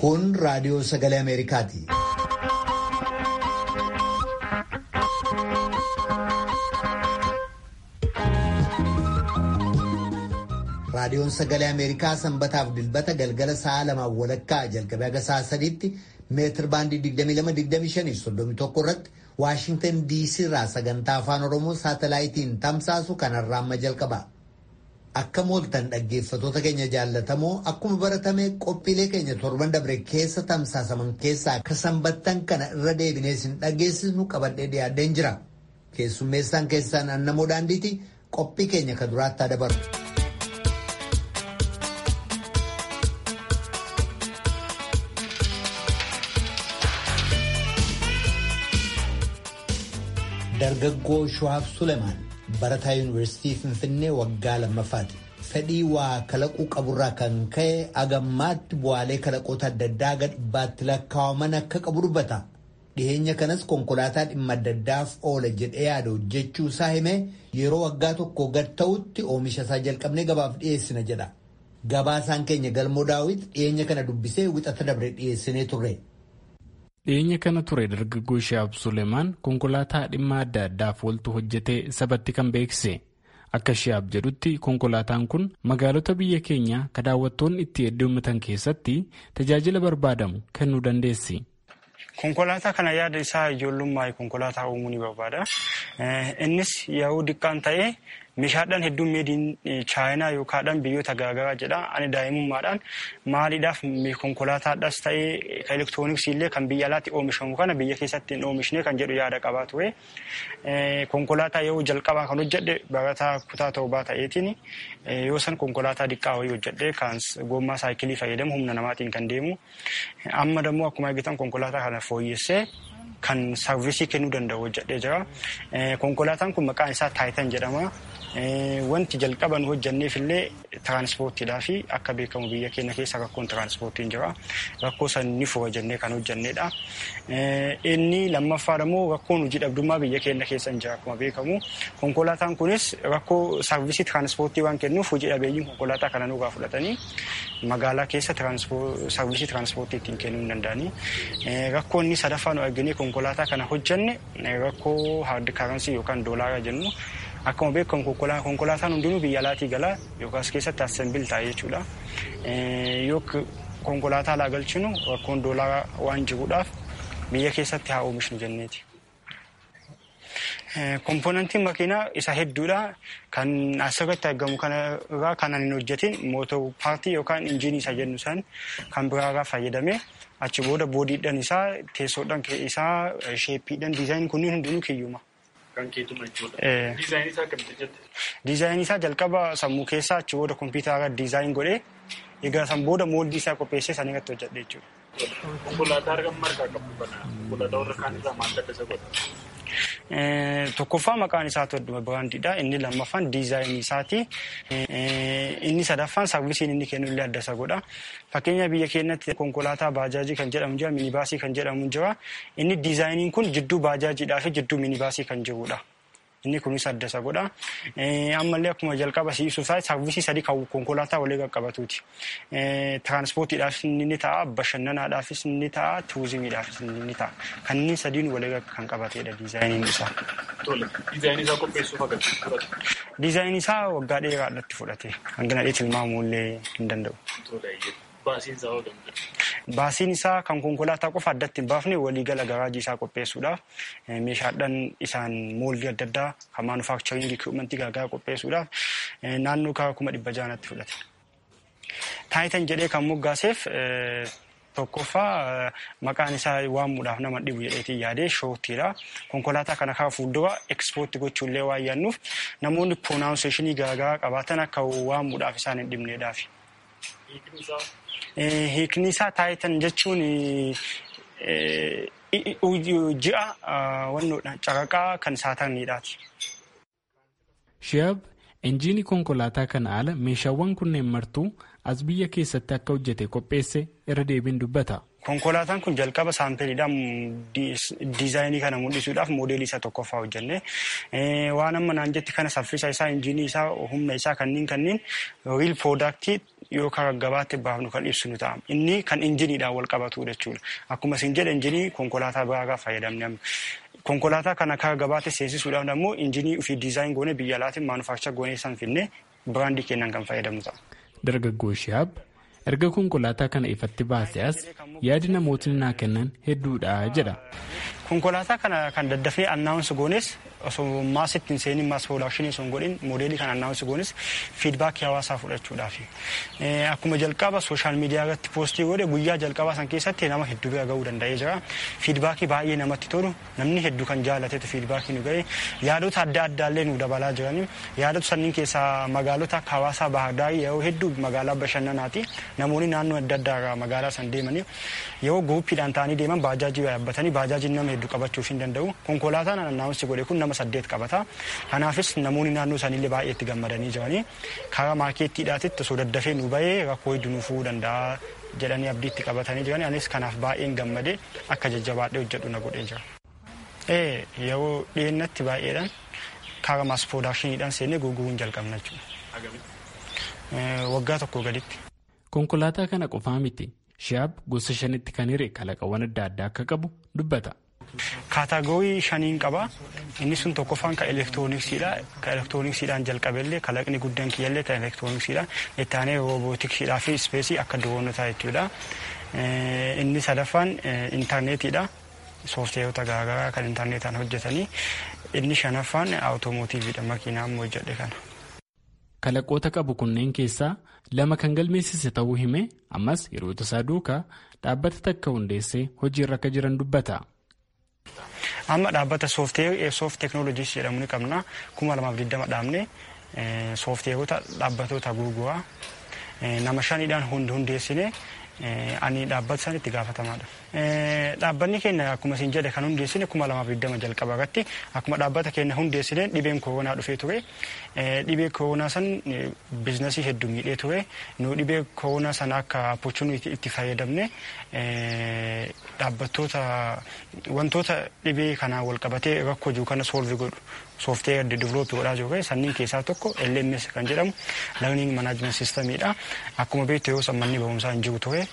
Kun raadiyoo sagalee Ameerikaati. Raadiyoon sagalee Ameerikaa sanbataaf dilbata galgala sa'a lamaan walakkaa jalqabee haga sa'a sadiitti meetir baandii 22-25-31 irratti Waashintan DC irraa sagantaa afaan Oromoo saatalaayitiin tamsaasu kanarraa amma jalqaba. Akka mooltan dhaggeeffatoota keenya jaallatamoo akkuma baratame qophiilee keenya torban dabre keessa tamsaasaman keessaa akka sanbattan kana irra deebinee sin dhageessisnu qabadhee dhiyaadheen jira. Keessummeessaan keessaan annamoo daandiiti qophii keenya ka duraatti dabaru. Dargaggoo Shuhaab Sulemaan barataa yuunivarsiitii Finfinnee waggaa lammaffaati. Fedhii waa kalaquu qaburraa kan ka'e agammaatti bu'aalee kalaqoota adda addaa gad dhibbaatti lakkaa'aman akka qabu dubbata. Dhiyeenya kanas konkolaataa dhimma adda addaaf oola jedhee yaada hojjechuu isaa himee yeroo waggaa tokko gad ta'utti oomisha isaa jalqabnee gabaaf dhiyeessina jedha. Gabaasaan keenya galmoo daawit dhiyeenya kana dubbisee wixata dabre dhiyeessinee turre. dhiyeenya kana ture dargaggoo Shuhaab Suleemaan konkolaataa dhimma adda addaaf ooltu hojjetee sabatti kan beeksise akka Shuhaab jedhutti konkolaataan kun magaalota biyya keenyaa ka daawwattoonni itti heddummatan keessatti tajaajila barbaadamu kennuu dandeessi. Konkolaataa kana yaada isaa ijoollummaa konkolaataa uumuu ni barbaada. Innis yeroo diqqaan ta'ee meeshaadhaan hedduun meediin chaayinaa yookaan biyyoota garaagaraa jedha. Ani daa'imummaadhaan maaliidhaaf konkolaataadhaas ta'ee elektirooniksii illee kan biyya alaatti oomishamu kana biyya keessatti hin oomishne kan jedhu yaada qabaa ture. Konkolaataa yeroo jalqabaa kan hojjedhe barataa kutaa torbaa ta'eetiin yoo san konkolaataa diqqaa wayii hojjedhe kan gommaa saayikilii fayyadamu humna namaatiin kan deemu. Amma dammoo akkuma argitan konkolaataa kana fooyyessee kan saarvisii kennuu danda'u hojjedhee jira. Konkolaataan kun maqaan isaa taayitan jedhama. Wanti jalqaba nu hojjanneef illee tiraanspoortiidhaa fi akka beekamu biyya keenya keessa rakkoon tiraanspoortiin jira. Rakkoo san ni fura jennee kan hojjannedha. Inni lammaffaa immoo rakkoon hojii dhabdummaa biyya keenya keessa hin jira akkuma beekamu. Konkolaataan kunis rakkoo saarvisii tiraanspoortii waan kennuuf hojii dhabeeyyiin konkolaataa kana nurraa fudhatanii magaalaa keessa saarvisii tiraanspoortii ittiin kennuu hin danda'anii. Rakkoo inni sadaffaa nu arginee konkolaataa kana hojjanne rakkoo haardi karansii yookaan doolaaraa jennu. Akkuma beekamu konkolaataan hundinuu biyya alaatii galaa yookaas keessatti assembil ta'a jechuudha. Yoo konkolaataa alaa galchinu rakkoon doolaaraa waan jiruudhaaf biyya keessatti haa oomishnu jenneeti. Kompoonantiin makiinaa isa hedduudha. Kan asirratti argamu kanarraa kan hin hojjetin mootor paartii yookaan injiinii isa jennu san kan biraarraa fayyadame achi booda boodiidhaan isaa teessoodhaan isaa sheeppiidhaan diizaayin kunniin hundinuu kiyyuma. Kan keetuma jechuudha. Diizaayinii isaa akkamitti jette? Diizaayinii isaa jalqaba sammuu keessaa achi booda kompiitara diizaayin godhee egaa san booda mooldii isaa qopheessee san irratti hojjedhe jechuudha. Konkolaataa argamu margaa qabu kana konkolaataa warra kaan irraa maal adda isa godha? Tokkoffaa maqaan isaa Todduma Biraandiidha. Inni lammaffaan diizaayinii isaati. Inni sadaffaan saarvisiin inni kennu illee adda isa godha. Fakkeenya biyya keenyatti konkolaataa baajaajii kan jedhamu jira, minibaasii kan jedhamu jira. Inni diizaayiniin kun jidduu baajaajiidhaa fi jidduu minibaasii kan jirudha. Inni kunis adda isa godha. Ammallee akkuma jalqaba siibsuusaa saarvisii sadii kan konkolaataa walii qaqqabatuuti. Tiraanspoortiidhaafis ni ta'a, bashannanaadhaafis ni ta'a, turizimiidhaafis ni ta'a. Kanneen sadiin walii kan qabatedha diizaayiniin isaa. Tole, diizaayinii isaa qopheessuuf akkamitti fudhate? Diizaayinii isaa waggaa dheeraadhaatti fudhate. Hangana dheetti tilmaamuu illee hin danda'u. Tole, baasiin isaa hoo Baasiin isaa kan konkolaataa qofa addatti hin baafne waliigala garaajii isaa qopheessuudhaaf meeshaadhaan isaan mooldii adda addaa kan maanufaakcharingii ikwiipmentii garaagaraa qopheessuudhaaf naannoo karaa kuma dhibba jaanatti fudhate. Taayitan jedhee kan moggaaseef tokkoffaa maqaan isaa waamuudhaaf nama dhibu jedheetiin yaadee shoottiidha. Konkolaataa kana karaa fuuldura ekspoortii gochuullee waan yaadnuuf namoonni pronaawnseeshinii garaagaraa qabaatan akka waamuudhaaf isaan hin dhibneedhaafi. Hiikni isaa taayitan jechuun ji'a wannoodha caraqaa kan saatarniidhaati. Shihaab injiinii konkolaataa kana ala meeshaawwan kunneen martuu as biyya keessatti akka hojjete qopheesse irra deebiin dubbata. Konkolaataan kun jalqaba saampeeliidhaan diizaayinii kana mul'isuudhaaf moodeelii isa tokkoffaa hojjenne. Waan amma naan jetti kana saffisa isaa, injiinii isaa, humna isaa kanneen kanneen riil poodaaktii yookaan gabaatti baafnu kan ibsinu ta'a. Inni kan injiniidhaan wal qabatu jechuudha. Akkuma isin jedhe injinii konkolaataa biraa fayyadamne. Konkolaataa kana akka gabaatti seensisuudhaaf immoo injinii ofii diizaayin goone biyya alaatiin maanufaakcha goonee san finne biraandii kennan kan fayyadamnu ta'a. Dargaggoo Shihaab erga konkolaataa kana ifatti baase as yaadi namootni naa kennan hedduudha jedha. Konkolaataa kana kan daddafnee annaawunsi goones osoo maasitti hin seenin maas piroodakshinii osoo hin godhin moodeelii kan annaawunsi goones fiidbaakii hawaasaa fudhachuudhaaf. Akkuma jalqaba sooshaal miidiyaa irratti poostii godhe guyyaa jalqabaa san keessatti nama hedduu bira gahuu danda'ee jira. Fiidbaakii baay'ee namatti tolu namni hedduu kan jaalatetu fiidbaakii nu ga'e yaadota adda addaallee nu dabalaa jirani. Yaadota sanniin keessaa magaalota akka hawaasaa baahardaarii yeroo hedduu magaalaa bashannanaati. Namoonni naannoo adda addaa irraa magaalaa san deemanii yeroo guuppiidhaan ta'anii deeman baajaajii yaabbatanii baajaajiin nama hedduu qabachuuf hin danda'u. Konkolaataan annaawunsi godhe kun nama saddeet qabata. Kanaafis namoonni naannoo isaaniillee baay'ee itti gammadanii jiranii karaa maarkeettiidhaatitti osoo daddafee nu bahee rakkoo hedduu nu furuu danda'a jedhanii abdii itti qabatanii jiranii anis kanaaf baay'een gammadee akka jajjabaadhee hojjedhu na godhee jira. Ee yeroo dhiyeennatti baay'eedhaan karaa maas piroodaakshiniidhaan seennee gurguruun jalqabna jechuudha. Waggaa tokko gaditti. Konkolaataa kana qofaa miti. Shihaab gosa shanitti kan hiree kalaqawwan adda addaa akka qabu dubbata. Kaataagorii shaniin qaba. Inni sun tokkoffaan kan elektirooniksiidha. Kan elektirooniksiidhaan jalqabellee kalaqni guddaan kiyyallee kan elektirooniksiidha. Itti aanee roobootiksiidhaa fi ispeesii akka diroonotaa jechuudha. Inni sadaffaan intarneetiidha. Soofteerota garaagaraa kan intarneetaan hojjetanii. Inni shanaffaan awutoomotiiviidha makiinaa ammoo hojjedhe kana. Kalaqoota qabu kunneen keessaa lama kan galmeessise ta'uu hime ammas yeroo tasaa duukaa dhaabbata takka hundeessee hojiirra akka jiran dubbata. Amma dhaabbata soofteerii sooft teeknooloojiis jedhamu ni qabna. kuma lamaaf digdama dhaabne soofteerota dhaabbatoota gurguraa nama shaniidhaan hundeessine ani dhaabbata san itti gaafatamaadha. Dhaabbanni keenya akkuma isin jedhe kan hundeessine kuma lamaaf digdama jalqaba irratti akkuma dhaabbata keenya hundeessine dhibeen koronaa dhufee ture. Dhibee koronaa san biizinasii hedduu miidhee ture. Nu dhibee koronaa sana akka opportunity itti fayyadamne dhaabbattoota wantoota dhibee kanaan wal qabatee rakkoo jiru kana soolvi godhu soofteer divilooppii godhaa jiru sanniin keessaa tokko LMS kan jedhamu learning management systemiidha. Akkuma beektu yeroo sammanni barumsaa hin jiru ture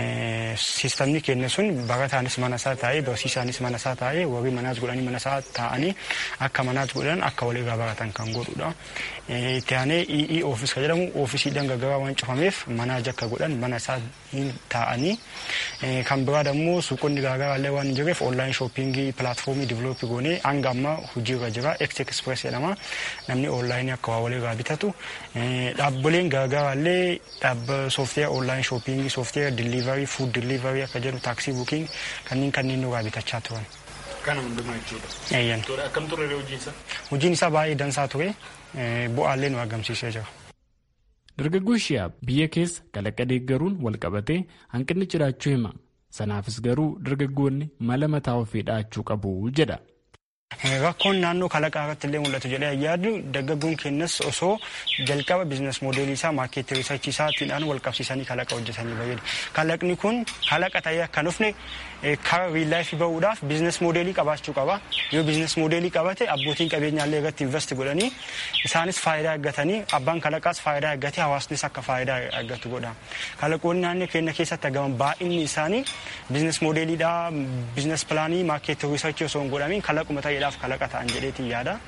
sistemni keenya sun barataanis mana isaa taa'ee barsiisaanis mana isaa taa'ee warri manaas godhanii mana isaa taa'anii akka manaas godhan akka walirraa baratan kan godhudha. Itti aanee EE oofis kan jedhamu oofisiidhaan gargaraa waan cufameef manaaj akka godhan mana isaa taa'anii kan biraa immoo suuqonni garaagaraallee waan hin jirreef onlaayin shooppingii pilaatfoomii divilooppii goonee hanga ammaa hojiirra jira ex express jedhama namni onlaayinii akka waa walirraa bitatu dhaabbileen garaagaraallee dhaabba soofteera onlaayin shooppingii soofteera diliivarii fuud diliivarii akka jedhu taaksii buuking kanneen kanneen nurraa bitachaa turan. Kana hundumaa jechuudha. Eeyyan. Akkam ture hojiin isaa? Hojiin isaa baay'ee dansaa ture bu'aallee nu argamsiisee jira. Dargaggoo Shihaab biyya keessa kalaqa deeggaruun wal qabatee hanqinni jiraachuu hima. Sanaafis garuu dargaggoonni mala mataa ofii dhaachuu qabu jedha. Rakkoon naannoo kalaqaa irratti illee mul'atu jedhee yaadu dargaggoon keenyas osoo jalqaba biizines moodeelii isaa maarkeetii riisarchii isaatiidhaan wal qabsiisanii kalaqa hojjetanii fayyadu. Kalaqni kun kalaqa ta'ee akka dhufne karaa riillaayifii bahuudhaaf biizines moodeelii qabaachuu qaba. Yoo biizines moodeelii qabate abbootiin qabeenyaallee irratti investi godhanii isaanis faayidaa argatanii abbaan kalaqaas faayidaa argatee hawaasnis akka faayidaa argatu godha. Kalaqoonni naannoo keenya keessatti argaman baay'inni isaanii biizines moodeeliidhaa biizines pilaanii maarkeetii riisarchii osoo hin godhamin kalaquma ta'eedhaaf kalaqa ta'an jedheetiin yaada.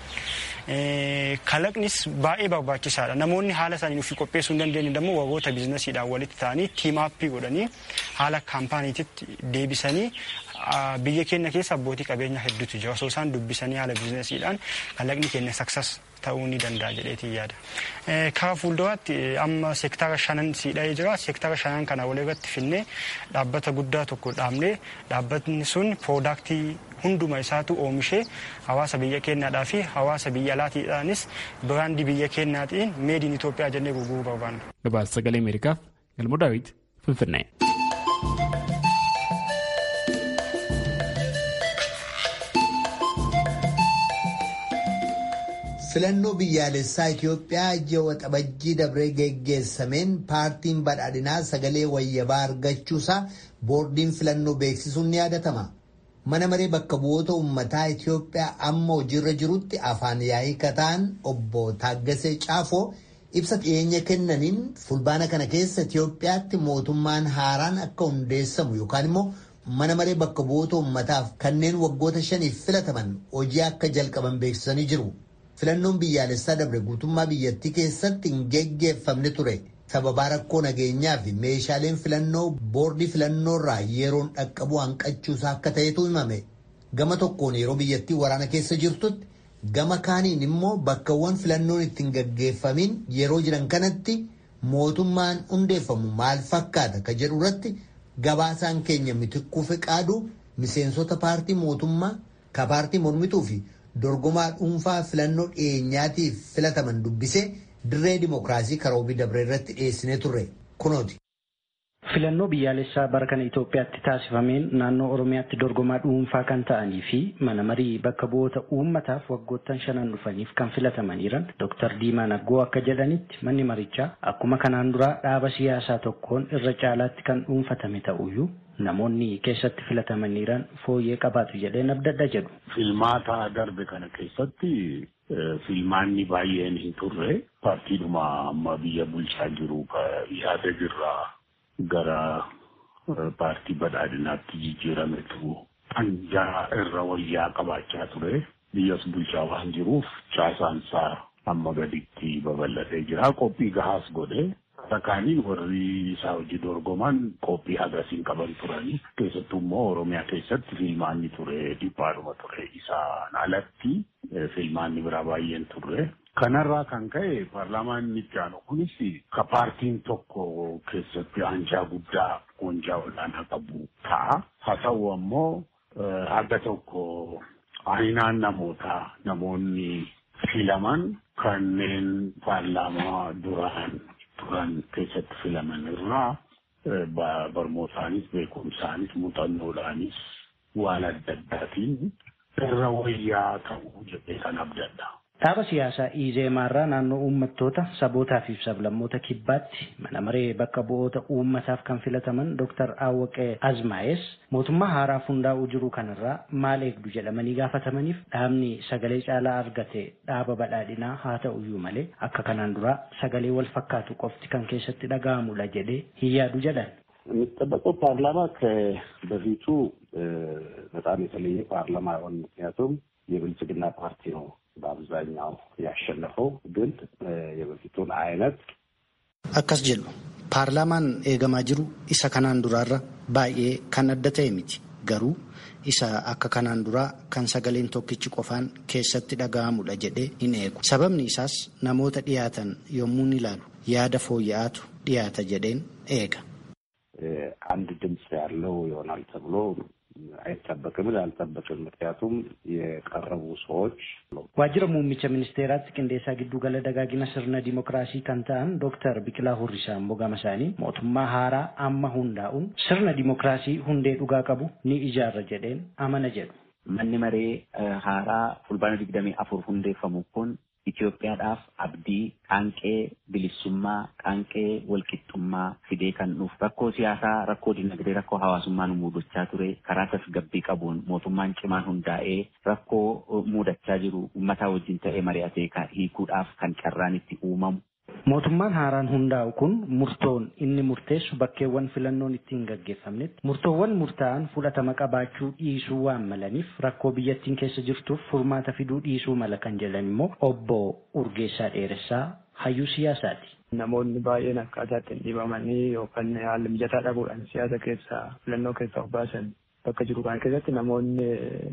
Kalaqnis baay'ee barbaachisaadha. Namoonni haala isaanii ofii qopheessuu hin dandeenye immoo warroota biizinasiidhaan walitti ta'anii tiimaappii godhanii haala kaampaaniititti deebisanii biyya keenya keessa abbootii qabeenyaa hedduutu jira. Osoo isaan dubbisanii haala biizinasiidhaan kalaqni keenya saksas ta'uu ni danda'a jedheetiin yaada. Karaa fuulduraatti amma seektara shanan siidha'ee jira. Seektara shanan kana walirratti finnee dhaabbata guddaa tokko dhaabnee dhaabbatni sun piroodaaktii hunduma isaatu oomishee hawaasa biyya keenyaadhaa fi hawaasa biyya alaatiidhaanis biraandii biyya keenyaatiin meediin Itoophiyaa jennee gurguruu barbaanna. Gabaasa sagalee Ameerikaaf Galmoo Daawit Finfinnee. Filannoo biyyaalessaa Itoophiyaa ji'a waxabajjii dabree geggeessameen paartiin badhaadhinaa sagalee wayyabaa argachuusaa boordiin filannoo beeksisuun ni yaadatama. Mana maree bakka bu'oota uummataa Itoophiyaa amma hojiirra jirutti afaan yaa'ii kataan obbo Taaggasee Caafoo ibsa dhiyeenya kennaniin fulbaana kana keessa Itoophiyaatti mootummaan haaraan akka hundeessamu yookaan immoo mana maree bakka bu'oota uummataaf kanneen waggoota shaniif filataman hojii akka jalqaban beeksisanii jiru. Filannoon biyyaalessaa dabre guutummaa biyyattii keessatti hin geggeeffamne ture. Sababaa rakkoo nageenyaa fi meeshaaleen filannoo boordii filannoorraa yeroon dhaqqabuu hanqachuusaa akka ta'etu himame. Gama tokkoon yeroo biyyattii waraana keessa jirtutti gama kaaniin immoo bakkawwan filannoon ittiin gaggeeffamin yeroo jiran kanatti mootummaan hundeeffamu maal fakkaata ka jedhu irratti gabaasaan keenya mitikkuu fiqaadu miseensota paartii mootummaa ka paartii mormituu fi dorgomaa dhuunfaa filannoo dhiyeenyaatiif filataman dubbisee dirree dimokiraasii karoobii dabree irratti dhiyeessinee turre kunooti. Filannoo biyyaalessaa bara kana Itoophiyaatti taasifameen naannoo Oromiyaatti dorgomaa dhuunfaa kan ta'anii fi mana marii bakka bu'oota uummataaf waggoottan shanan dhufaniif kan filataman jiran Dr. Diimaa Naggoo akka jedhanitti manni marichaa akkuma kanaan duraa dhaaba siyaasaa tokkoon irra caalaatti kan dhuunfatame ta'uyyuu namoonni keessatti filataman jiran fooyyee qabaatu jedheen abdadha jedhu. Filmaata darbe kana keessatti filmaanni baay'een hin turre paartiidhuma amma biyya bulchaa jiru yaada jirraa gara paartii badhaadhinaatti jijjiirametu hanjaa irra wayyaa qabaachaa ture biyyas bulchaa waan jiruuf caasaansaa amma gaditti babal'atee jira qophii gahaas godhe Fakkaaniin warri isaa hojii dorgoman qophii hagasiin qaban turanii keessattuu immoo Oromiyaa keessatti filmaanni ture dhiphaadhuma ture isaan alatti filmaanni biraa baay'een turre. Kanarraa kan ka'e paarlaamaan itti aanu kunis ka paartiin tokko keessatti aanjaa guddaa wanjaa olaanaa qabu ta'a. Haa ta'u ammoo haga tokko aaninaan namootaa namoonni filaman kanneen paarlaamaa duraan turan keessatti filaman irraa barmootaanis beekumsaanis muuxannoodhaanis waan adda addaatiin irra wayyaa ta'uu jedhee kan abdadha. Dhaaba siyaasaa Izeemaarraa naannoo uummattoota sabootaa fi sablammoota kibbaatti mana maree bakka bu'oota uummataaf kan filataman Dr. Awwaqee Azmaayes mootummaa haaraaf hundaa'uu jiru kanarraa maal eegdu jedhamanii gaafatamaniif dhaabni sagalee caalaa argate dhaaba badhaadhinaa haa ta'uyyuu malee akka kanaan duraa sagalee wal fakkaatu qofti kan keessatti dhaga'amudha jedhee hin yaadu jedhan. የሚጠበቀው ፓርላማ ከበፊቱ በጣም የተለየ ፓርላማ አይሆን ምክንያቱም የብልጽግና ፓርቲ ነው በአብዛኛው ያሸነፈው ግን የበፊቱን አይነት akkas jedhu paarlaamaan eegamaa jiru isa kanaan duraarra baay'ee kan adda ta'e miti garuu isa akka kanaan duraa kan sagaleen tokkichi qofaan keessatti dhaga'amudha jedhee hin eegu sababni isaas namoota dhiyaatan yommuu ilaalu yaada fooyya'aatu dhiyaata jedheen eega. አንድ ድምፅ ያለው ይሆናል ተብሎ አይጠበቅም አልጠበቅም። ምክንያቱም የቀረቡ ሰዎች waajjira muummicha ministeeraatti qindeessaa giddu gala dagaagina sirna dimookiraasii kan ta'an dooktar Biqilaa Hurrisaa Mogama isaanii mootummaa haaraa amma hundaa'uun sirna dimookiraasii hundee dhugaa qabu ni ijaarra jedheen amana jedhu. Manni maree haaraa fulbaana digdamii afur hundeeffamu kun Itoophiyaadhaaf abdii qaanqee bilisummaa qaanqee walqixxummaa fidee kan dhufu rakkoo siyaasaa rakkoo dinagdee rakkoo hawaasummaa nu mudachaa ture karaa tasgabbii qabuun mootummaan cimaan hundaa'ee rakkoo mudachaa jiru uummataa wajjin ta'ee mari'atee hiikuudhaaf kan carraan itti uumamu. Mootummaan haaraan hundaa'u kun murtoon inni murteessu bakkeewwan filannoon itti hin gaggeeffamnetti murtoowwan murtaa'an fudhatama qabaachuu dhiisuu waan malaniif rakkoo biyyattiin keessa jirtuuf furmaata fiduu dhiisuu mala kan jedhan immoo obbo Urgeessaa Dheeressaa hayyuu siyaasaati. Namoonni baay'een akkaataa ittiin dhibamanii yookaan haala mijataa dhabuudhaan siyaasa keessaa filannoo keessaa of baasan bakka jiru kana keessatti namoonni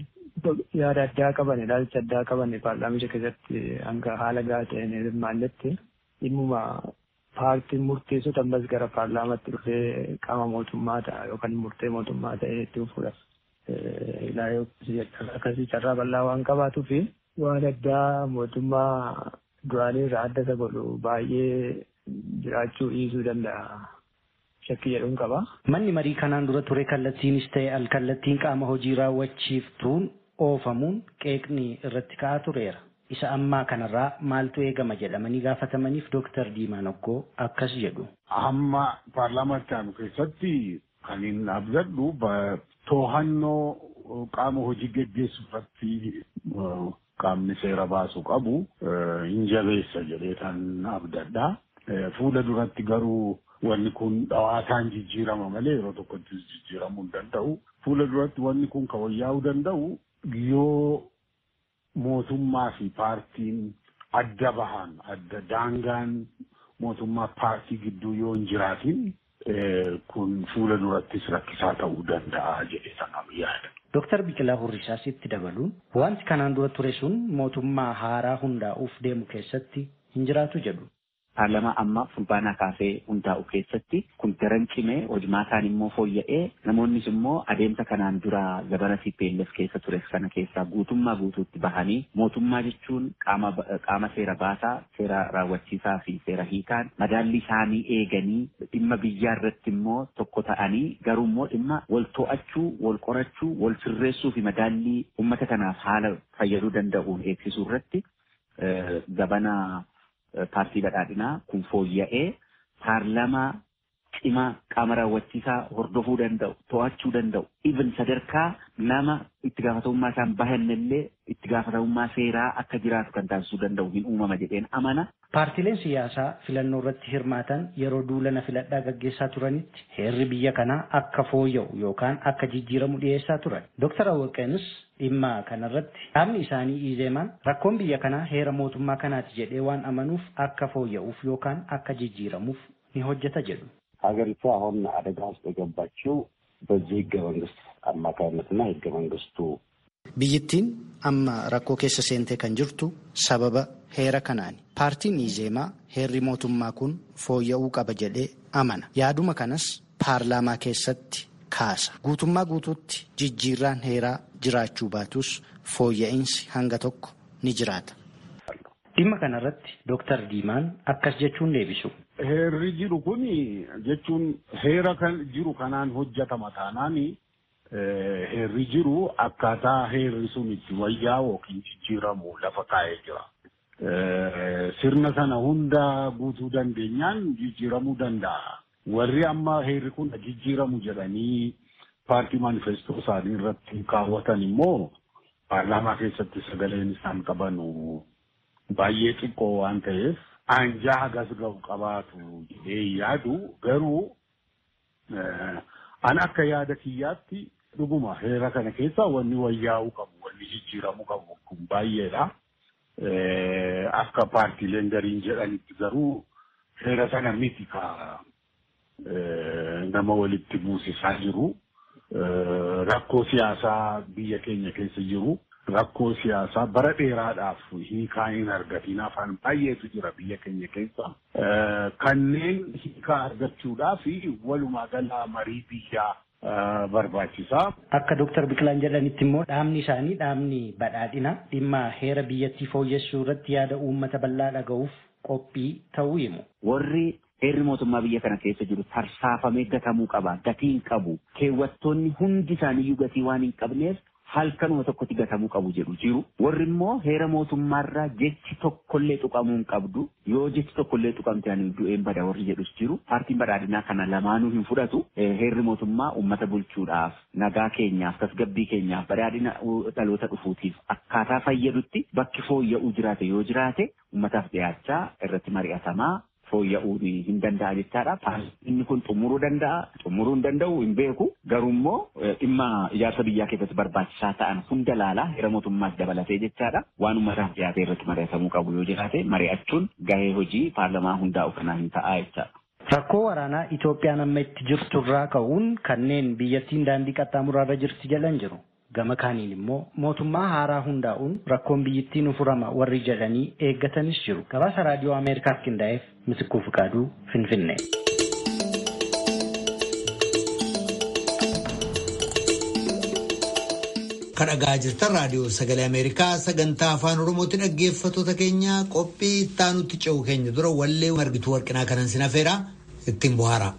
yaada addaa qaban ilaalcha addaa qaban paarlaamicha keessatti hanga haala gahaa ta'een hirmaannetti dhimmuma paartiin murteessota ammas gara paarlaamaatti dhufee qaama mootummaa ta'a yookaan murtee mootummaa ta'ee itti fuudhaaf ilaalee akkasii carraa bal'aa waan qabaatuu fi waan addaa mootummaa duraanii irraa adda isa godhu baay'ee jiraachuu dhiisuu danda'a. Shakkii jedhuun qaba. Manni marii kanaan dura ture kallattiinis ta'e alkallattiin qaama hojii raawwachiiftuun oofamuun qeeqni irratti ka'aa tureera. isa ammaa kanarraa maaltu eegama jedhamanii gaafatamaniif Dooktar Diimaa Noggoo akkas jedhu. Amma paarlaamaatti aanu keessatti kan hin abdadhu to'annoo qaama hojii geggeessu irratti qaamni seera baasu qabu hin jabeessa jedhee kan abdadha. Fuula duratti garuu wanni kun dhawaataan jijjiirama malee yeroo tokkotti jijjiiramuu hin danda'u. Fuula duratti wanni kun kan wayyaa'uu danda'u yoo mootummaa fi paartiin adda bahan adda daangaan mootummaa paartii gidduu yoo hin jiraatin kun fuula durattis rakkisaa ta'uu danda'a jedhee sanaan yaada. Dooktar Biqilaa Hurrisaas itti dabaluun wanti kanaan dura ture sun mootummaa haaraa hundaa'uuf deemu keessatti hin jiraatu jedhu. Paarlamaa amma fulbaanaa kaasee hundaa'u keessatti kun daran cimee hojimaataan immoo fooyya'ee namoonnis immoo adeemsa kanaan dura gabana CPLF keessa ture sana keessaa guutummaa guutuutti bahanii mootummaa jechuun qaama qaama seera baasaa seera raawwachiisaa fi seera hiikaan madaalli isaanii eeganii dhimma biyyaa irratti immoo tokko ta'anii garuu immoo dhimma wal to'achuu wal qorachuu wal sirreessuu fi madaallii uummata kanaaf haala fayyaduu danda'uun eegsisuu irratti gabana paartii badhaadhinaa kun fooyya'ee paarlamaa cimaa qaama raawwachiisaa hordofuu danda'u to'achuu danda'u even sadarkaa nama itti gaafatamummaa isaan bahannillee itti gaafatamummaa seeraa akka jiraatu kan taasisuu danda'u hin uumama jedheen amana. Paartileen siyaasaa filannoo irratti hirmaatan yeroo duulana filadhaa gaggeessaa turanitti heerri biyya kanaa akka fooyya'u yookaan akka jijjiiramu dhiyeessaa turan. Dooktar Awwaqeenis dhimma kanarratti dhaabni isaanii iizeemaan rakkoon biyya kanaa heera mootummaa kanaati jedhee waan amanuuf akka fooyya'uuf yookaan akka jijjiiramuuf ni hojjeta jedhu. ሀገሪቱ አሁን አደጋ ውስጥ የገባችው በዚህ ህገ መንግስት አማካኝነትና ህገ መንግስቱ biyyittiin amma rakkoo keessa seentee kan jirtu sababa heera kanaani paartiin iizeemaa heerri mootummaa kun fooyya'uu qaba jedhee amana yaaduma kanas paarlaamaa keessatti kaasa guutummaa guutuutti jijjiirraan heeraa jiraachuu baatus fooyya'insi hanga tokko ni jiraata. dhimma kanarratti dooktar diimaan akkas jechuun deebisu. Heerri jiru kun jechuun heera kan jiru kanaan hojjetama taanaani heerri jiru akkaataa heerri sun itti wayyaa'u yookiin jijjiiramu lafa kaa'ee jira. Sirna sana hunda guutuu dandeenyaan jijjiiramuu danda'a. Warri amma heerri kun jijjiiramu jedhanii paartii maanifestoo isaanii irratti kaawwatan immoo paarlaamaa keessatti sagaleen isaan qabanu baay'ee xiqqoo waan ta'eef anjaa hagas ga'u qabaatu jedhee yaadu garuu an akka yaada kiyyaatti dhuguma heera kana keessa wanni wayyaa'uu qabu wanni jijjiiramuu qabu kun baay'eedha. Akka paartiileen gariin jedhanitti garuu heera sana miti ka nama walitti buusisaa jiru. Rakkoo siyaasaa biyya keenya keessa jiru. rakkoo siyaasaa bara dheeraadhaaf hiikaa hin argatiin afaan baay'eetu jira biyya keenya keessa. Kanneen hiikaa argachuudhaaf walumaa galaa marii biyyaa barbaachisaa. Akka Dooktar Biqilaan jedhanitti immoo dhaabni isaanii dhaabni badhaadhina dhimma heera biyyattii fooyyessuu irratti yaada uummata bal'aa dhaga'uuf qophii ta'uu himu. Warri heerri mootummaa biyya kana keessa jiru tarsaafamee gatamuu qaba. Gatiin qabu. Keewwattoonni hundi isaaniiyyuu gatii waan hin qabneef halkanuma tokkotti gatamuu qabu jedhu jiru. Warri immoo heera mootummaarraa jechi tokkollee tuqamuu hin qabdu. Yoo jechi tokkollee tuqamte ani du'een bada warri jedhus jiru. Paartiin badhaadhinaa kana lamaanuu hin fudhatu. Heerri mootummaa uummata bulchuudhaaf, nagaa keenyaaf, tasgabbii keenyaaf, badhaadhina dhaloota dhufuutiif akkaataa fayyadutti bakki fooyya'uu jiraate yoo jiraate uummataaf dhiyaachaa irratti mari'atamaa fooyya'uu hin danda'a jechaadha. Inni kun xumuruu danda'a, xumuruu hin danda'u hin beeku. Garuu immoo dhimma ijaarsa biyyaa keessatti barbaachisaa ta'an hunda laalaa heera mootummaas dabalatee jechaadha. Waan uummataaf dhiyaate irratti mari'atamuu qabu yoo jiraate mari'achuun gahee hojii paarlamaa hundaa'u kanaa hin ta'a jechaadha. Rakkoo waraanaa Itoophiyaan amma itti jirturraa ka'uun kanneen biyyattiin daandii qaxxaamuraarra jirti jedhan jiru. Gama kaaniin immoo mootummaa haaraa hundaa'uun rakkoon biyyittii nu furama warri jedhanii eeggatanis jiru. Gabaasa raadiyoo Ameerikaaf qindaa'eef Misikuu Fiqaaduu Finfinnee. Kadhagaa jirtan raadiyoo sagalee Ameerikaa sagantaa afaan Oromootti dhaggeeffattoota keenya qophii ittaanutti ce'u keenya dura wallee margituu warqinaa kanan sinafeera ittiin bohaara.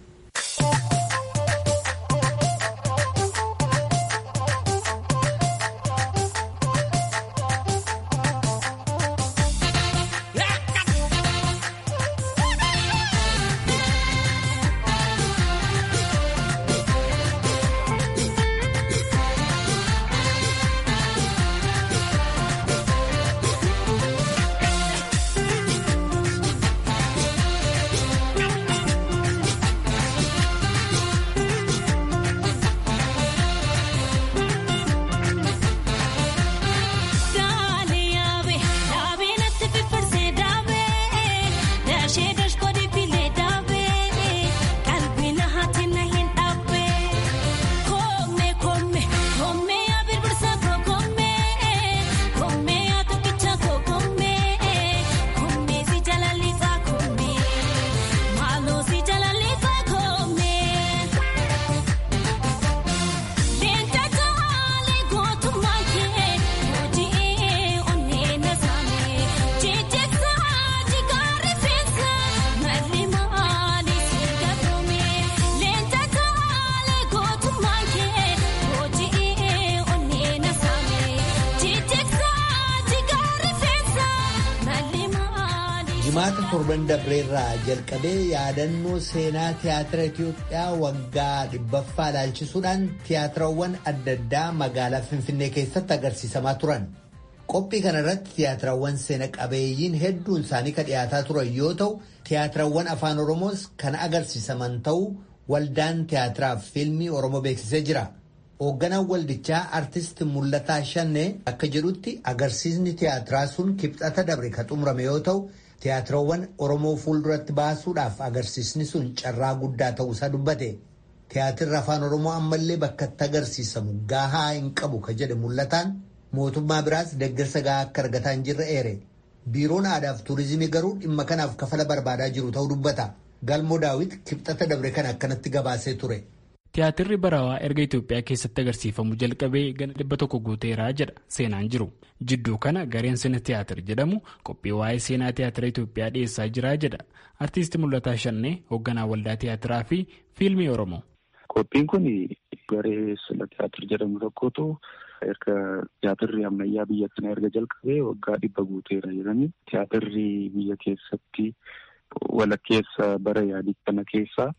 Jimaata torban dabreerraa jalqabee yaadannoo seenaa tiyaatira Itiyoophiyaa waggaa dhibbaffaa ilaalchisuudhaan tiyaatirawwan adda addaa magaalaa Finfinnee keessatti agarsiisamaa turan. Qophii kanarratti tiyaatirawwan seena qabeeyyiin hedduun isaanii kan dhiyaataa turan yoo ta'u, tiyaatirawwan afaan Oromoos kan agarsiisaman ta'uu waldaan tiyaatiraaf fiilmii Oromoo beeksisee jira. Hoogganaan waldichaa artist Mul'ataa Shannee akka jedhutti agarsiisni tiyaatiraa sun kibxata dabre kan xumurame yoo ta'u, tiyaatirawwan Oromoo fuulduratti baasuudhaaf agarsiisni sun carraa guddaa ta'uusaa dubbate. Tiyaatirri afaan Oromoo ammallee bakka itti agarsiisamu gahaa hin qabu ka jedhe mul'ataan mootummaa biraas deeggarsa gahaa akka argataa hin jirre eere. Biiroon aadaa fi tuurizimii garuu dhimma kanaaf kafala barbaadaa jiru ta'uu dubbata. Galmoo daawit kibxata dabre kana akkanatti gabaasee ture. Tiyaatirri barawaa erga Itoophiyaa keessatti agarsiifamu jalqabee gana dhibba tokko guuteeraa jedha seenaan jiru. Jidduu kana gareen sina tiyaatir jedhamu qophii waa'ee seenaa tiyaatira Itoophiyaa dhiyeessaa jira jedha. Artiisti Mul'ataa Shannee hoogganaa waldaa tiyaatiraa fi fiilmii Oromoo. Qophiin kun garee sina tiyaatir jedhamu tokkotu erga tiyaatirri ammayyaa biyya kana erga jalqabee waggaa dhibba guuteera jedhanii tiyaatirri biyya keessatti walakkeessa bara yaadii kana keessaa.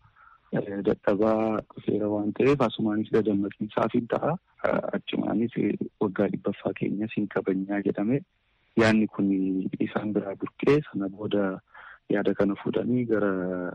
dadhabaa dhufeera waan ta'eef asumaanis dadammaqiinsaaf hin ta'a. Achumaanis waggaa dhibbaffaa keenyas hin kabajnaa jedhame yaadni kun isaan biraa burqee sana booda yaada kana fuudhanii gara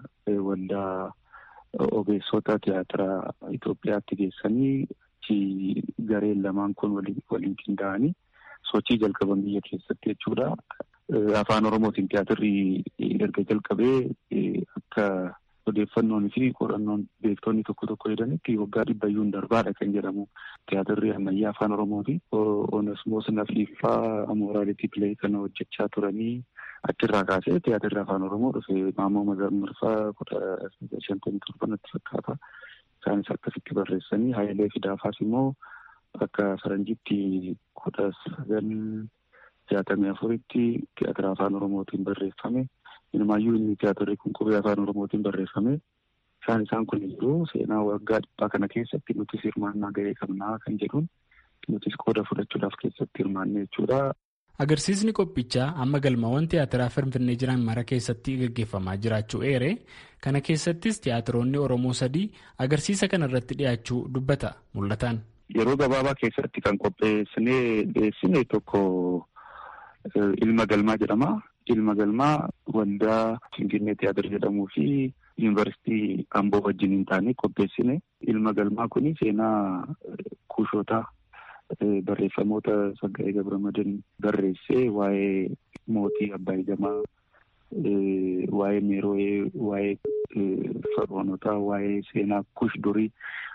waldaa ogeessota tiyaatira Itoophiyaatti geessanii achi gareen lamaan kun waliin qindaa'anii sochii jalqaban biyya keessatti jechuudha. Afaan Oromootiin tiyaatirri erga jalqabee akka odeeffannoon fi qorannoon beektonni tokko tokko jedhanitti waggaa dhibbayyuun darbaadha kan jedhamu tiyaatirri ammayyaa afaan oromooti. Onesmoos Nafiiffaa Amooraalitii Pilee kana hojjechaa turanii achirraa kaasee tiyaatirri afaan oromoo dhufe Maammoo Mazammirfaa kudha shantamii torbanatti fakkaata. Isaanis akkasitti barreessanii Hayilee Fidaafaas immoo akka faranjitti kudha sagal jaatamii afuritti tiyaatira afaan oromootiin barreeffame. Inumaayyuu inni tiyaatirri kun qubee afaan oromootiin barreeffame. Isaan isaan kun iyyuu seenaa waggaa dhibbaa kana keessatti nutis hirmaannaa gahee qabnaa kan jedhuun nutis qooda fudhachuudhaaf keessatti hirmaanne jechuudha. Agarsiisni qophichaa amma galmawwan tiyaatiraa Finfinnee jiran mara keessatti gaggeeffamaa jiraachuu eere kana keessattis tiyaatiroonni Oromoo sadii agarsiisa kana irratti dhiyaachuu dubbata mul'ataan. Yeroo gabaabaa keessatti kan qopheessinee dhiyeessine tokko ilma galmaa jedhama. Ilma galmaa waldaa Finfinnee Tiyaatir jedhamuu fi yuunivarsiitii Amboo wajjin hin taane qopheessine. Ilma galmaa kun seenaa kuushootaa barreeffamoota Saggaa'ee Gabramadan barreessee waa'ee mootii Abbaay Gamaa, waa'ee Meeroo'ee, waa'ee Faroonotaa, waa'ee seenaa kuush durii,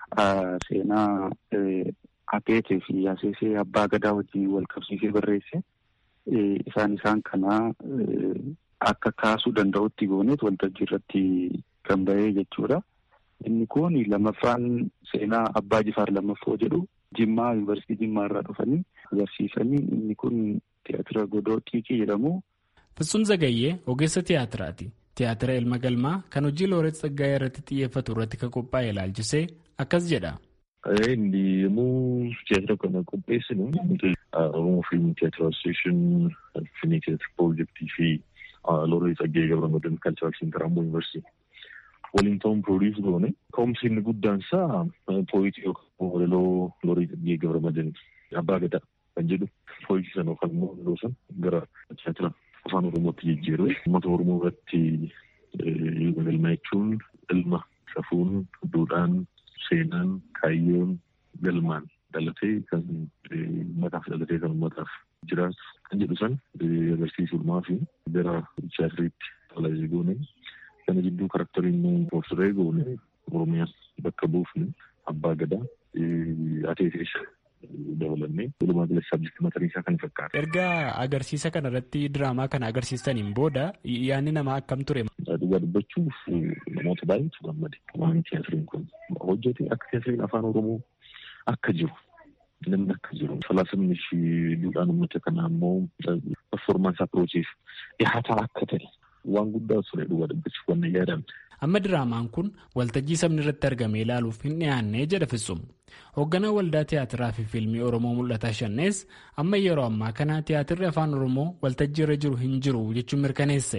seenaa Ateetee fi Yaasesee Abbaa Gadaa wajjin wal qabsiisee barreesse. Isaan isaan kana akka kaasuu danda'utti gooneet waltajjii irratti kan bahee jechuudha. Inni kun lamaffaan seenaa Abbaa Jifaar lammaffoo jedhu Jimmaa yuunivarsiitii Jimmaa irraa dhufanii agarsiisanii inni kun tiyaatira godoo xiiqii jedhamu. Fitsum Zagayyee ogeessa tiyaatiraati. Tiyaatira ilma galmaa kan hojii Looret Tsaggaayee irratti xiyyeeffatu irratti kan qophaa'e ilaalchisee akkas jedha. Inni yommuu tiyaatira kana qopheessinu Oromoo Fiilmii Tiyaatira Asosiyeeshin Finfinnee Tiyaatira Piroojeektii fi Looreet Tsaggaayee Gabramadan Kalcharal Seentar Amboo Yuunivarsiitii waliin ta'uun piroodiis goone. Ka'umsi inni guddaan isaa pooyitii yookaan walaloo Looreet Tsaggaayee Gabramadan Abbaa Gadaa kan jedhu pooyitii sana yookaan immoo walaloo sana gara tiyaatira afaan Oromootti jijjiirre. Uummata Oromoo irratti galma jechuun ilma safuun duudhaan seenaan kaayyoon galmaan dhalatee kan uummataaf dhalatee kan uummataaf jiraatu kan jedhu san agarsiisuudhumaa fi gara tiyaatiriitti talaajii goone kana jidduu karakteriin poofsiree goone oromiyaa bakka buufne abbaa gadaa ateetees dabalannee walumaa galatti sabjekti mataan isaa kan fakkaata. Erga agarsiisa kana irratti diraamaa kana agarsiistaniin booda yaadni namaa akkam ture? Dhugaa dubbachuuf namoota baay'eetu gammade. Waan tiyaatiriin kun hojjete akka tiyaatiriin afaan Oromoo akka jiru namni akka jiru falaasamni fi duudhaan uummata kanaa immoo performaansii apiroochiif dhihaataa akka ta'e waan guddaa ture dhugaa dubbachuuf waan yaadame. Amma diraamaan kun waltajjii sabni irratti argamee ilaaluuf hin dhiyaannee jedha Fitsum. Hoogganaa waldaa tiyaatiraa fi fiilmii Oromoo mul'ataa shannees amma yeroo ammaa kana tiyaatirri afaan Oromoo waltajjii irra jiru hin jiru jechuun mirkaneesse.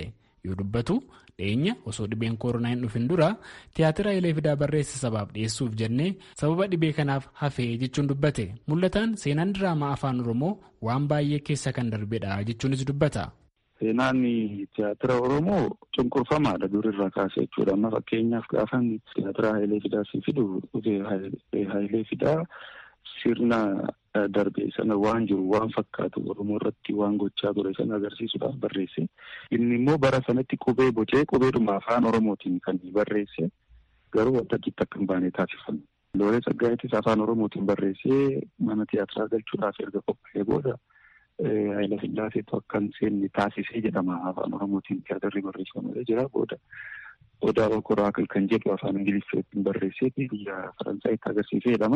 yoo dubbatu dhiyeenya osoo dhibeen koronaa hin dhufin dura tiyaatira Hayilee Fidaa barreesse sabaaf dhiyeessuuf jennee sababa dhibee kanaaf hafee jechuun dubbate mul'ataan seenaan diraamaa afaan oromoo waan baay'ee keessa kan darbedha jechuunis dubbata. Seenaan tiyaatira Oromoo cunqurfamaadha durirraa kaasee jechuudha. Amma fakkeenyaaf gaafan tiyaatira Hayilee Fidaa si fidu Hayilee Fidaa sirna darbee sana waan jiru waan fakkaatu Oromoo irratti waan gochaa ture sana agarsiisuudhaaf barreesse. Inni immoo bara sanatti qubee bocee qubeedhuma afaan Oromootiin kan barreesse garuu waltajjiitti akka hin baane taasifame. Loolee Tsaggaayittis afaan Oromootiin barreessee mana tiyaatiraa galchuudhaaf erga qophaa'ee booda Haayila Sillaaseetu akka hin seenne taasisee jedhama afaan Oromootiin tiyaatirri barreeffamee jira booda odaa okoraakil kan jedhu afaan Ingiliffaatiin barreesseeti biyya Faransaayitti agarsiisee jedhama.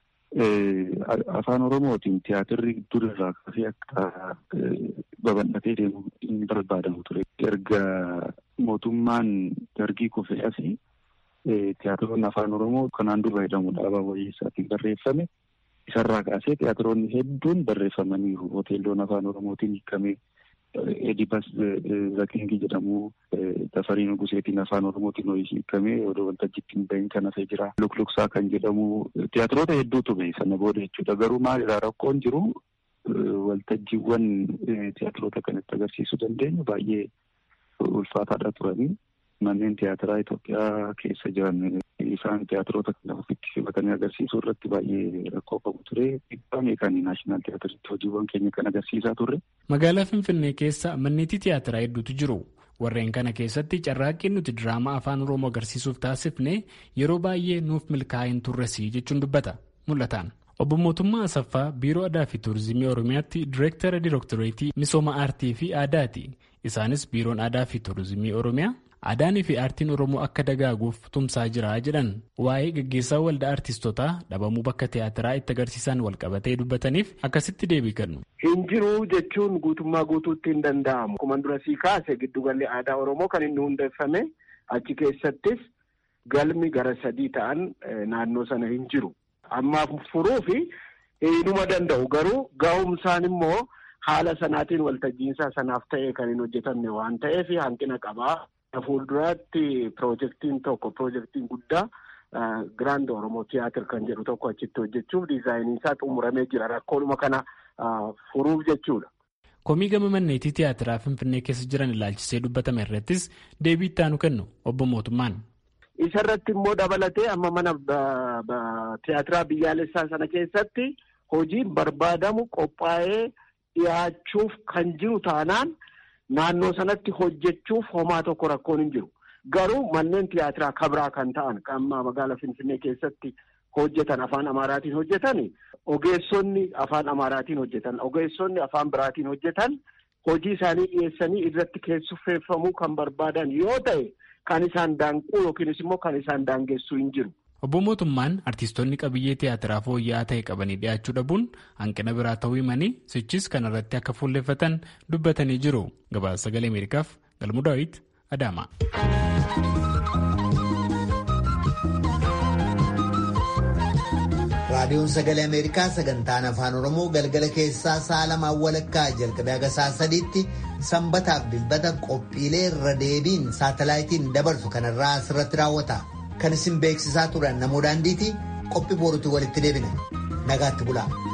Afaan Oromootiin tiyaatirri durirraa kaasee akka babal'atee deemu hin barbaadamu ture. Erga mootummaan dargii kufee asii tiyaatiroonni afaan Oromoo kanaan dura jedhamu dhaabaa wayyeessaatiin barreeffame. Isarraa kaasee tiyaatiroonni hedduun barreeffamaniiru. Hoteelonni afaan Oromootiin hiikamee Edibas Zakingii jedhamu Tafarii Nuguseetiin afaan Oromootiin hiikamee odoo waltajjiitti hin bahin kan hafee jira. Lukluksaa kan jedhamu tiyaatiroota hedduutu bahe sana booda jechuudha. Garuu maalidhaa rakkoon jiru waltajjiiwwan tiyaatiroota kanatti agarsiisuu dandeenyu baay'ee ulfaataadha turanii. Manneen tiyaatiraa Itoophiyaa keessa jiran isaan tiyaatiroota kana ofitti simatanii agarsiisuu irratti baay'ee rakkoo qabu ture. Dhibbaa meeqanii naashinaal tiyaatiritti hojiiwwan keenya kan agarsiisaa turre. Magaalaa Finfinnee keessa manneetii tiyaatiraa hedduutu jiru. Warreen kana keessatti carraaqqiin nuti diraamaa afaan Oromoo agarsiisuuf taasifne yeroo baay'ee nuuf milkaa'ee hin turresii jechuun dubbata. Mul'ataan. Obbo Mootummaa Asaffaa Biiroo Aadaa fi Turizimii Oromiyaatti Direektara Direektoreetii Misooma Aartii fi Aadaati. Isaanis Biiroon Aadaa fi Turizimii Oromiyaa Aadaanii fi aartiin Oromoo akka dagaaguuf tumsaa jira jedhan waa'ee gaggeessaa waldaa aartistootaa dhabamuu bakka tiyaatiraa itti agarsiisan walqabatee dubbataniif akkasitti deebii kennu. Hin jiru jechuun guutummaa guutuutti hin danda'amu. Akkuma dura sii kaase giddugalli aadaa Oromoo kan inni hundeeffame achi keessattis galmi gara sadii ta'an naannoo sana hin jiru. Ammaaf furuu fi hinuma danda'u garuu ga'umsaan immoo haala sanaatiin waltajjiinsaa sanaaf ta'ee kan hin hojjetamne waan ta'eef hanqina qabaa. Fuulduraatti piroojektiin tokko piroojektiin guddaa Giraand Oromoo Tiyaatir kan jedhu tokko achitti hojjechuuf diizaayinii isaa xumuramee jira. Rakkoodhuma kana furuuf jechuudha. Komii gama manneetii tiyaatiraa Finfinnee keessa jiran ilaalchisee dubbatame irrattis deebii itti aanu kennu obbo Mootummaan. Isa irratti immoo dabalatee amma mana tiyaatiraa biyyaalessaa sana keessatti hojiin barbaadamu qophaa'ee dhiyaachuuf kan jiru taanaan. Naannoo sanatti hojjechuuf homaa tokko rakkoon hin jiru. Garuu manneen tiyaatiraa kabraa kan ta'an amma magaalaa Finfinnee keessatti hojjetan afaan Amaaraatiin hojjetan ogeessonni afaan Amaaraatiin hojjetan ogeessonni afaan biraatiin hojjetan hojii isaanii dhiyeessanii irratti keessuffeeffamuu kan barbaadan yoo ta'e kan isaan daanquu yookiinis immoo kan isaan daangessuu hin jiru. Obbo Mootummaan artistoonni qabiyyee tiyaatiraa fooyya'aa ta'e qabanii dhiyaachuu dhabuun hanqina biraa ta'uu himanii sichis kanarratti akka fuulleffatan dubbatanii jiru. Gabaasa sagalee Ameerikaaf Galmuu Daawit Adaama. Raadiyoon Sagalee Ameerikaa sagantaan Afaan Oromoo galgala keessaa sa'a lamaan walakkaa jalqabee haga sa'a sadiitti sanbataaf dilbata qophiilee irra deebiin saatalaayitiin dabarsu kanarraa asirratti raawwata. Kan isin beeksisaa turan namoo daandiiti qophii boorutti walitti deebina. Nagaatti bulaa.